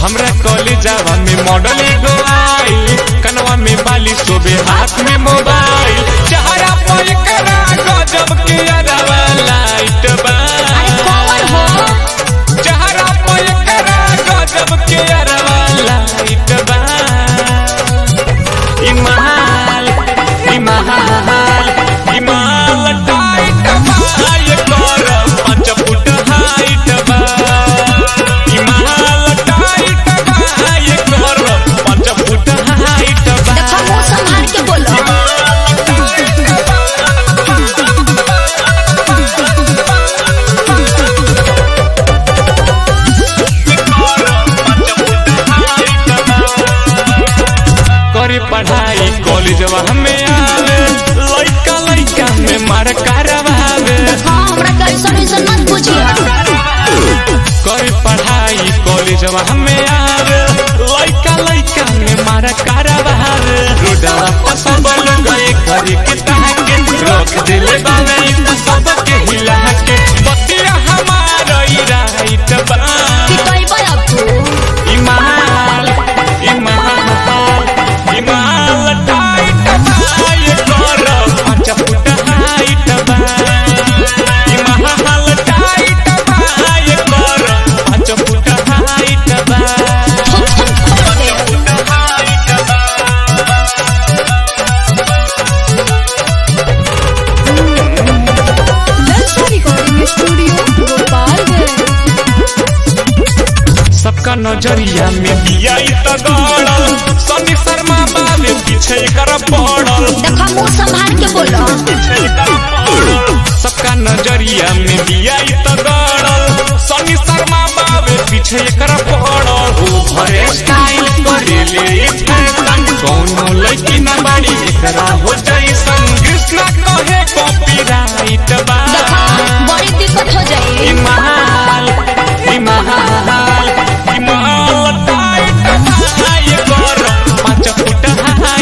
हमरा कॉलेजवा में मॉडल एगो आई कनवा में बाली सोबे हाथ में मोबाइल चेहरा पर करा गजब के अरवा लाइट बा अरे कौन हो चेहरा पर करा गजब के अरवा लाइट बा इमाल इमाल इमाल टाइट बा ये कर पाँच फुट हाइट बा इमाल टाइट बा ये कर पाँच फुट हाइट बा देखो मुंह संभाल के बोलो करे पढ़ाई कॉलेजवा हमें आवे लइका लइका में मार करवावे हाँ हमरा कैसन ऐसन मत पूछिए करे पढ़ाई कॉलेजवा हमें आवे लइका लइका में मार करवावे रोडवा पर सब लोग गए करे के ताके रख दिले बावे इन सब के हिला के बतिया हमारा ई राइट बा कि कहबै अब तू इमाल इमाल इमाल टाइट बा ये कर पाँच फुट हाइट बा इमाल टाइट बा ये कर पाँच फुट हाइट बा रिकॉर्डिंग स्टूडियो गोपालगंज सबका नजरिया में दिया त गड़ल सनी शर्मा बाबे पीछे कर पड़ल देखो मुंह संभाल के बोलो सबका नजरिया में दिया त गड़ल सनी शर्मा बाबे पीछे कर पड़ल ओ भरे स्टाइल करे ले फैशन कौनो लड़की ना बाड़ी एकरा हो जैसन